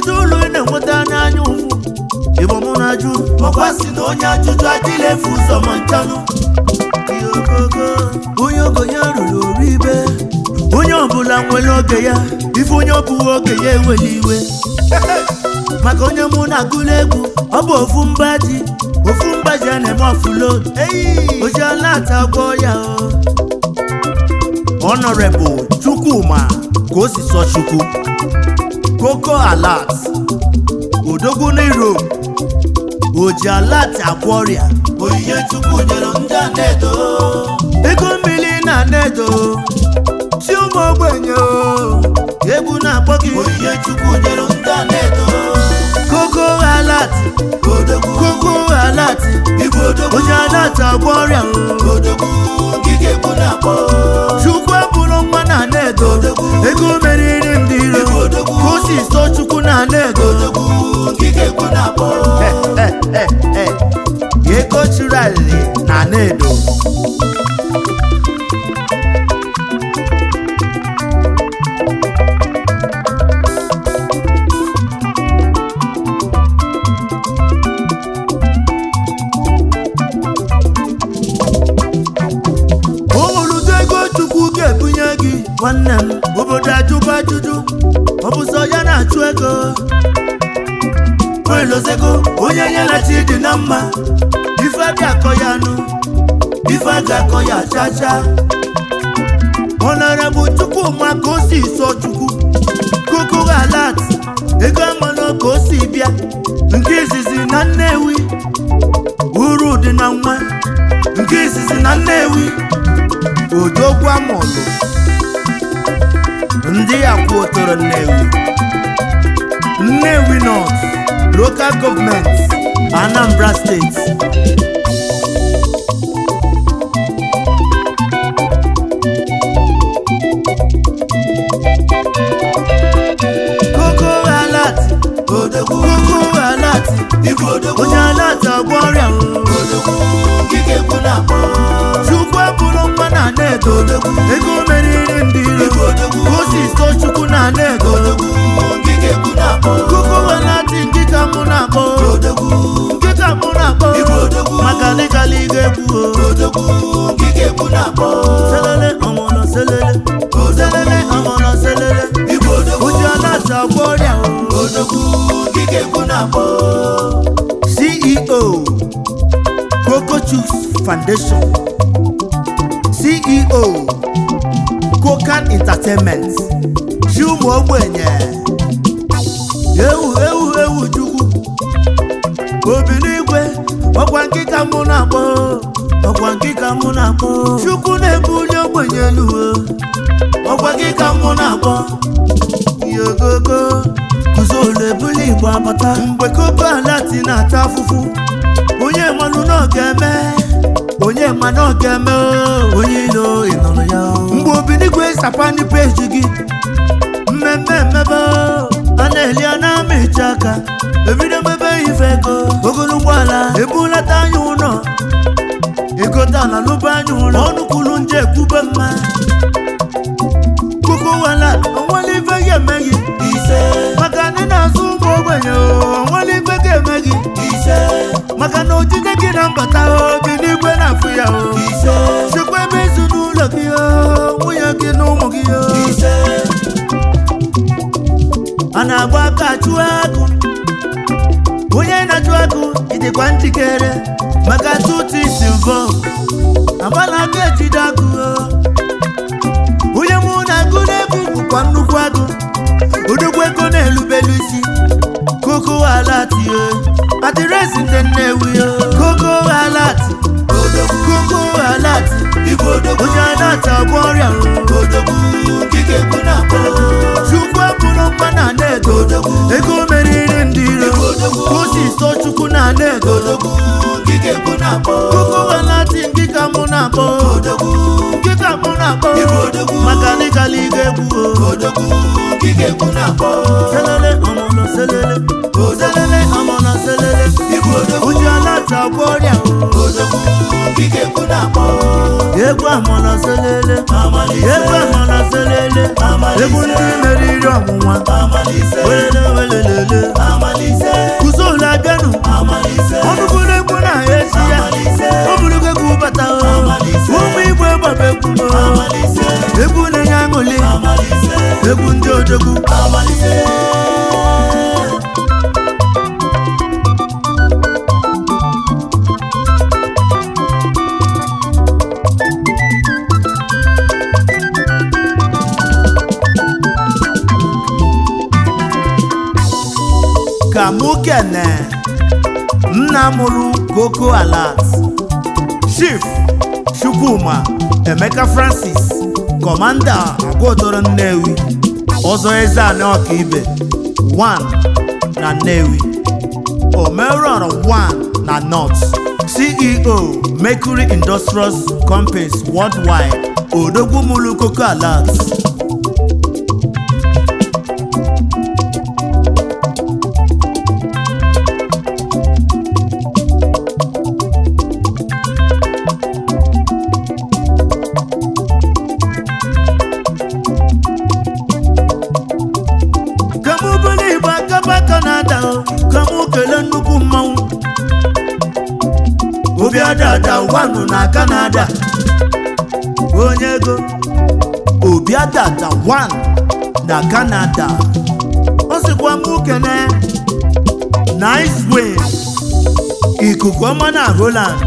kedu uru ị na-enweta n'anya ụfụ igbo mụ na-ajụ ọkwa si na onye ajụjụ adịla efu ụzọ ma nchanụ Ihe ogogo. onye ogonye ruru oru ibe onye ọbụla nwere oge ya ife onye ọbụghị oge ya enwere iwe maka onye mụ na-agụla egwu ọ bụ ofu mba ji ofu mba ji a na-eme ọfụlod oji ala ata gwọ ya o Honorable Chukwuma ka o si sọ Chukwu Koko Alat Odogwu n'Iro Oji Alat agwọ ọrịa Onyinye Chukwu nyere ndị anedo Ego mmiri na anedo Chi ụmụ ogbenye o Egwu na-akpọ gị Onyinye Chukwu nyere ndị anedo Koko Alat Odogwu Koko Alat Igwe Odogwu Oji Alat agwọ ọrịa o Odogwu Ngige egwu na-akpọ Chukwu abụrụ mma na anedo Ego meriri ndị iro Ka o si sọ Chukwu na anedo Ego chụrụ alili na anedo o nwere ụdị ego chukwu ga-ebunye gị nwanne m obodo ajụba ajụjụ ọ bụ sọ ya na-achụ ego welozego onye nyere chi dị na mma ife a ga-akọ ya anụ ife a ga-akọ ya chacha ọnara bụ chukwu ma ka o si sọ chukwu koko alat ego amanụ ka o si bịa nke izizi na nnewi uru dị na nwa nke izizi na nnewi odogwu amụlụ ndị akwụotoro nnewi nnewi north local government anambra steeti koko alat odogwu koko alat onye alat agwọ ọrịa chukwu abụrụ mma na anedo ego meriri ndị iro ka o si so chukwu na anedo koko alat nkịka mụ na-akpọ nkịka mụ na-akpọ maka legali ga-egwu o selele ọmụlọ selele selele ọmụlọ selele oji alat agwọ ọrịa o ceo coco juice foundation ceo cocan entertainment chi ụmụ ogbenye ewu ewu ewu chukwu obi n'igwe ọkwa nkịka mụ na-akpọ ọkwa nkịka mụ na-akpọ chukwu na-ebuli ogbenye elu o. ọkwa nkịka mụ na-akpọ yogogo kụzolu ebuli igbo abata mgbe koko alati na-ata afụfụ onye mmanụ na ọ ga-eme onye ma na ọ ga-eme o. onye ilo ịnụrụ ya o. mgbe obinigwe sapani peji gị mmemme mmebe o. a na-eli a na-ama iche aka ebido mebe ife ego ogolo ụgbọala ebulata anya ụlọ egota na lụba anya ụlọ ọnụ kwuru nje ekwube mma koko wala onwere ife ga-eme gị maka na ị na-azụ ụmụ ogbenye o onwere ife ga-eme gị maka na ojije gị na mbata obi n'igwe na-afụ ya o chekwa ebe ezinụlọ gị o nwunye gị na ụmụ gị o a na-agba aka chụọ agụ onye na-achụ agụ ịdịkwa njikere maka tutu isi mbọ agbala aka ejide agụ o onye mụ na-agụ n'egwu bụkwa nnukwu agụ odogwu ego na-elubelu isi koko alati adịrịsị ndị nnewi o. koko alati koko alati onye alati agwọ ọrịa o. chukwu abụrụ mma na anedo ego meriri ndị iro ka o si so chukwu na anedo koko alati nkịka mụ na-akpọ nkịka mụ na na-akpọ Ịbụ odogwu. maka na ịkala ike egwu o. odogwu gị ga-ekwu na-akpọ selele ọmụnọ selele selele ọmụnọ selele Ịbụ odogwu. ụjọ lata ọgwọ ọrịa o. odogwu gị ga-ekwu na-akpọ egwu amụnọ selele Amalise. egwu amụnọ selele Amalise. egwu ndị meriri ọnwụnwa amalise welele welelele amalise kụzolu abịanụ amalise ọnụbụrụ egwu na esi ya amalise ọ bụrụ egwu bata o Amalise. ụmụ igbo gbaba egwu o. amalise egwu na-enye aṅụli amalise egwu ndị odogwu amalise ka mụ kene nna mụrụ koko alat chief chukwuma emeka francis kọmanda agwọdọrọ nnewi ọzọ eze anị ọkaibe 1 na nnewi omerọrọ 1 na north ceo mercury industrials companies worldwide odogwu mụrụ koko alat ka mụ bụrụ igbo akaba kanada o ka mụ kelee nnukwu mmanwụ obi adada wanụ na kanada onye ego obi adada wan na kanada ọ sịkwa mụ kene nice way ikuku ọma na holand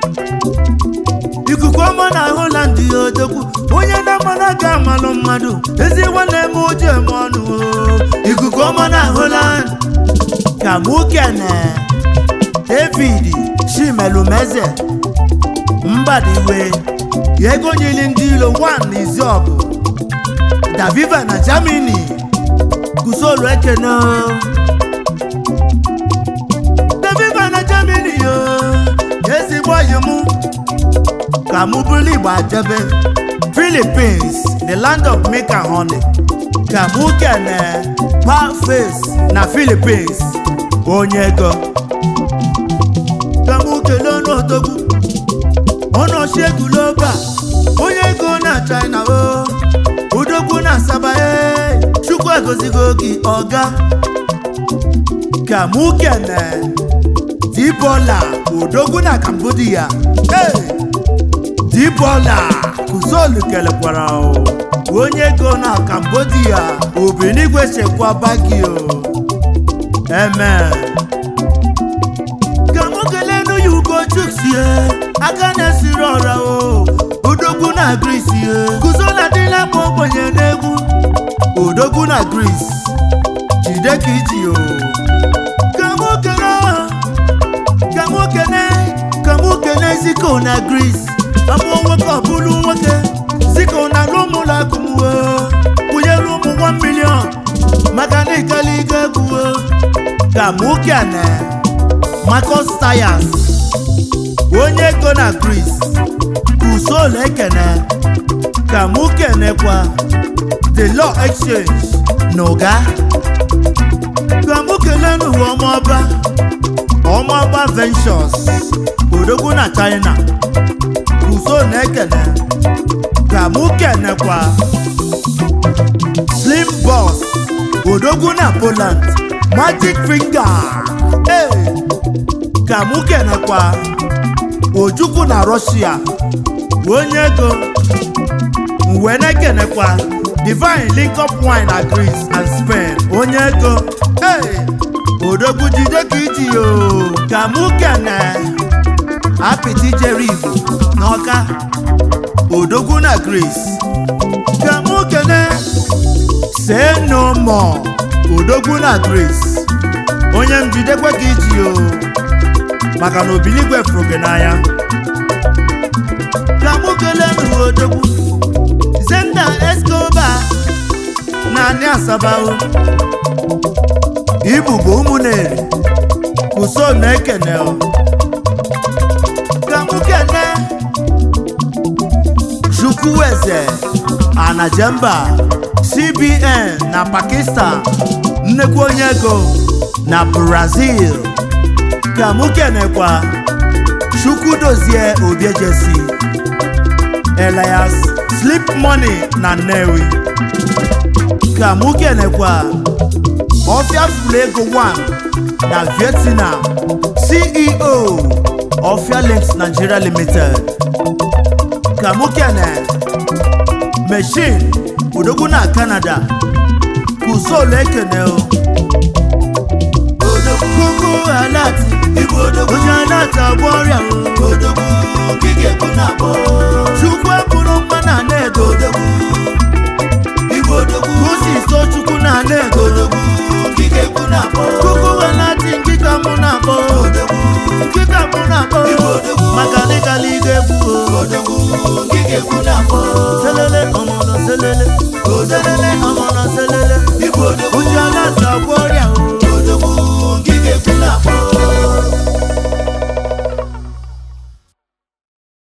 ikuku ọma na holand ya odogwu onye na-amara ga amalụ mmadụ ezi nwanne m oji eme ọnụ o. ikuku ọma na holand ka mụ kene david chimelumeze mbadiwe ego nyili ndị ilo 1 na iziọgụ daviva na germany gusolu ekene o. daviva na germany yo ezigbo oyi mụ ka mụ bụrụ igbo ajebe philippines the land of milk and honey ka mụ kene face na philippines onye ego ka mụ kelee ọnụ odogwu ọnụ ọchịegwu loba onye ego na china o udogwu na asaba e chukwu egozigo gị ọga ka mụ kene dibola odogwu na cambodia hey! dibola kuzolu kelekwara o onye ego na cambodia obinigwe chekwaba gị o amen ka mụ kelee nụ ya ugochuksie aka na-esiri ọra o odogwu na gris ye kuzola dịla ma ogbenye n'egwu odogwu na gris jide ka iji o ka mụ kelee ka mụ kelee ka mụ kelee ziko na gris amụọ nwoke ọ bụrụ nwoke ziko na alụ ụmụlọ akụmwo kwụnyere ụmụ 1 milion maka na ịkala ike egwuwo ka mụ kene Marcus Tyers onye ego na Gris usoro ekene ka mụ kenekwa The Law Exchange na ụga ka mụ kelee n'ụwa ọmọba ọmọba Ventures odogwu na China usoro na-ekene ka mụ kenekwa Slim Boss odogwu na Poland Magic Finger hey! ka mụ kenekwa ojukwu na Russia onye ego wee na-ekenekwa divine link up wine na Greece and Spain onye ego hey! odogwu jide ka iji yo ka mụ kene apịtị jere igbo n'ọka odogwu na Greece ka mụ kene say no more odogwu na Greece onye njidekwe ka iji yo maka na obiligwe fụrụ gị n'anya ka mụ kelee nụ odogwu zenda escoba na anị asabao ibugbo ụmụneri uso na-ekene o. ka mụ kene chukwueze anajemba cbn na pakistan nnekwu onye ego na brazil ka mụ kenekwa chukwudozie obiejesi elias slip money na nnewi ka mụ kenekwa ọfịa furu ego 1 na vietnam ceo ọfịa links nigeria limited ka mụ kene machine odogwu na canada kuzolu ekene o kuku alati Ibu odogwu, onye alati agwọ ọrịa o odogwu, nkike bụ na-akpọ. chukwu eburu mma na ana-edo Odogwu, Ibu odogwu, kusi so chukwu na ana-edo odogwu, nkike bụ na-akpọ. kuku alati nkịka mụ na-akpọ Odogwu, nkịka mụ na-akpọ Ibu odogwu, maka n'ịgala ige egwu o odogwu, nkike bụ na-akpọ.